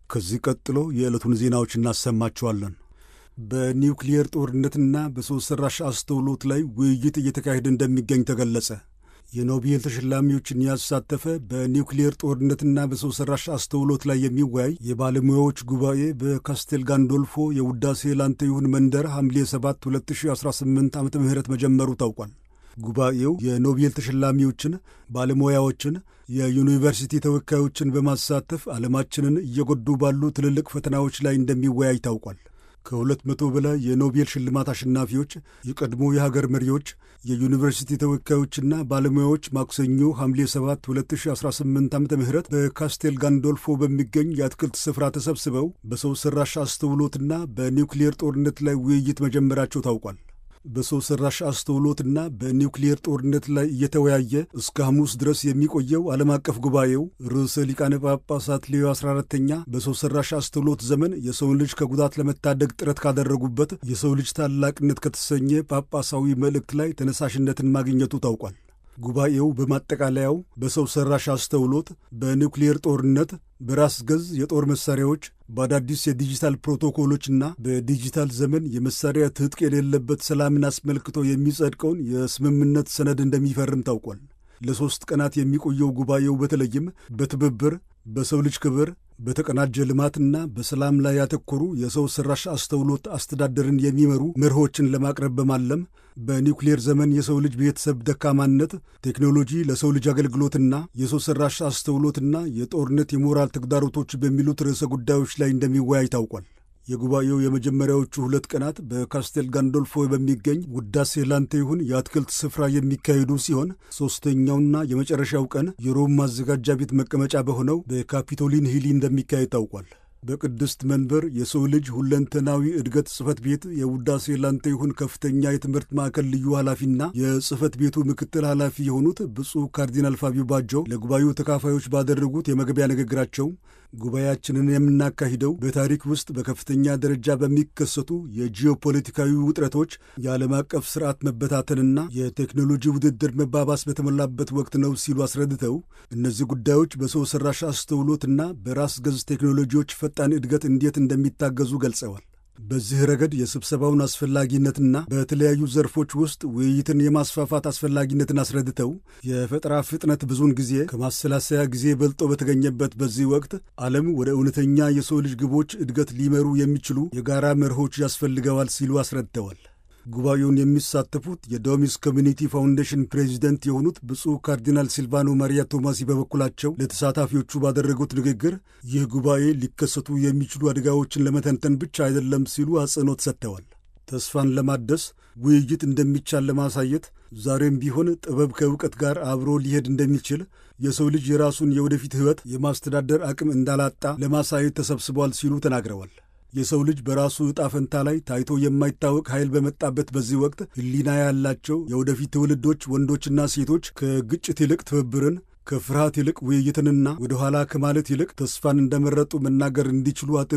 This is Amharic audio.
ከዚህ ቀጥሎ የዕለቱን ዜናዎች እናሰማችኋለን። በኒውክሊየር ጦርነትና በሰው ሠራሽ አስተውሎት ላይ ውይይት እየተካሄደ እንደሚገኝ ተገለጸ። የኖቤል ተሸላሚዎችን ያሳተፈ በኒውክሊየር ጦርነትና በሰው ሠራሽ አስተውሎት ላይ የሚወያይ የባለሙያዎች ጉባኤ በካስቴል ጋንዶልፎ የውዳሴ ላንተ ይሁን መንደር ሐምሌ 7 2018 ዓ ም መጀመሩ ታውቋል። ጉባኤው የኖቤል ተሸላሚዎችን፣ ባለሙያዎችን፣ የዩኒቨርሲቲ ተወካዮችን በማሳተፍ ዓለማችንን እየጎዱ ባሉ ትልልቅ ፈተናዎች ላይ እንደሚወያይ ታውቋል። ከሁለት መቶ በላይ የኖቤል ሽልማት አሸናፊዎች፣ የቀድሞ የሀገር መሪዎች፣ የዩኒቨርሲቲ ተወካዮችና ባለሙያዎች ማክሰኞ ሐምሌ 7 2018 ዓ ም በካስቴል ጋንዶልፎ በሚገኝ የአትክልት ስፍራ ተሰብስበው በሰው ሠራሽ አስተውሎትና በኒውክሊየር ጦርነት ላይ ውይይት መጀመራቸው ታውቋል። በሰው ሠራሽ አስተውሎትና በኒውክሊየር ጦርነት ላይ እየተወያየ እስከ ሐሙስ ድረስ የሚቆየው ዓለም አቀፍ ጉባኤው ርዕሰ ሊቃነ ጳጳሳት ሌዮ 14ተኛ በሰው ሠራሽ አስተውሎት ዘመን የሰውን ልጅ ከጉዳት ለመታደግ ጥረት ካደረጉበት የሰው ልጅ ታላቅነት ከተሰኘ ጳጳሳዊ መልእክት ላይ ተነሳሽነትን ማግኘቱ ታውቋል። ጉባኤው በማጠቃለያው በሰው ሠራሽ አስተውሎት፣ በኒውክሊየር ጦርነት፣ በራስ ገዝ የጦር መሣሪያዎች፣ በአዳዲስ የዲጂታል ፕሮቶኮሎችና በዲጂታል ዘመን የመሣሪያ ትጥቅ የሌለበት ሰላምን አስመልክቶ የሚጸድቀውን የስምምነት ሰነድ እንደሚፈርም ታውቋል። ለሦስት ቀናት የሚቆየው ጉባኤው በተለይም በትብብር በሰው ልጅ ክብር በተቀናጀ ልማትና በሰላም ላይ ያተኮሩ የሰው ሠራሽ አስተውሎት አስተዳደርን የሚመሩ መርሆችን ለማቅረብ በማለም በኒውክሌር ዘመን የሰው ልጅ ቤተሰብ ደካማነት፣ ቴክኖሎጂ ለሰው ልጅ አገልግሎትና የሰው ሠራሽ አስተውሎትና የጦርነት የሞራል ተግዳሮቶች በሚሉት ርዕሰ ጉዳዮች ላይ እንደሚወያይ ታውቋል። የጉባኤው የመጀመሪያዎቹ ሁለት ቀናት በካስቴል ጋንዶልፎ በሚገኝ ውዳሴ ላንተ ይሁን የአትክልት ስፍራ የሚካሄዱ ሲሆን ሦስተኛውና የመጨረሻው ቀን የሮም ማዘጋጃ ቤት መቀመጫ በሆነው በካፒቶሊን ሂሊ እንደሚካሄድ ታውቋል። በቅድስት መንበር የሰው ልጅ ሁለንተናዊ እድገት ጽሕፈት ቤት የውዳሴ ላንተ ይሁን ከፍተኛ የትምህርት ማዕከል ልዩ ኃላፊና የጽሕፈት ቤቱ ምክትል ኃላፊ የሆኑት ብፁዕ ካርዲናል ፋቢዮ ባጆ ለጉባኤው ተካፋዮች ባደረጉት የመግቢያ ንግግራቸው ጉባኤያችንን የምናካሂደው በታሪክ ውስጥ በከፍተኛ ደረጃ በሚከሰቱ የጂኦፖለቲካዊ ውጥረቶች፣ የዓለም አቀፍ ስርዓት መበታተንና የቴክኖሎጂ ውድድር መባባስ በተሞላበት ወቅት ነው ሲሉ አስረድተው እነዚህ ጉዳዮች በሰው ሠራሽ አስተውሎትና በራስ ገዝ ቴክኖሎጂዎች ፈጣን እድገት እንዴት እንደሚታገዙ ገልጸዋል። በዚህ ረገድ የስብሰባውን አስፈላጊነትና በተለያዩ ዘርፎች ውስጥ ውይይትን የማስፋፋት አስፈላጊነትን አስረድተው የፈጠራ ፍጥነት ብዙውን ጊዜ ከማሰላሰያ ጊዜ በልጦ በተገኘበት በዚህ ወቅት ዓለም ወደ እውነተኛ የሰው ልጅ ግቦች እድገት ሊመሩ የሚችሉ የጋራ መርሆች ያስፈልገዋል ሲሉ አስረድተዋል። ጉባኤውን የሚሳተፉት የዶሚስ ኮሚኒቲ ፋውንዴሽን ፕሬዚደንት የሆኑት ብፁዕ ካርዲናል ሲልቫኖ ማሪያ ቶማሲ በበኩላቸው ለተሳታፊዎቹ ባደረጉት ንግግር ይህ ጉባኤ ሊከሰቱ የሚችሉ አደጋዎችን ለመተንተን ብቻ አይደለም ሲሉ አጽንኦት ሰጥተዋል። ተስፋን ለማደስ ውይይት እንደሚቻል ለማሳየት ዛሬም ቢሆን ጥበብ ከእውቀት ጋር አብሮ ሊሄድ እንደሚችል የሰው ልጅ የራሱን የወደፊት ሕይወት የማስተዳደር አቅም እንዳላጣ ለማሳየት ተሰብስቧል ሲሉ ተናግረዋል። የሰው ልጅ በራሱ ዕጣ ፈንታ ላይ ታይቶ የማይታወቅ ኃይል በመጣበት በዚህ ወቅት ሕሊና ያላቸው የወደፊት ትውልዶች ወንዶችና ሴቶች ከግጭት ይልቅ ትብብርን፣ ከፍርሃት ይልቅ ውይይትንና ወደ ኋላ ከማለት ይልቅ ተስፋን እንደመረጡ መናገር እንዲችሉ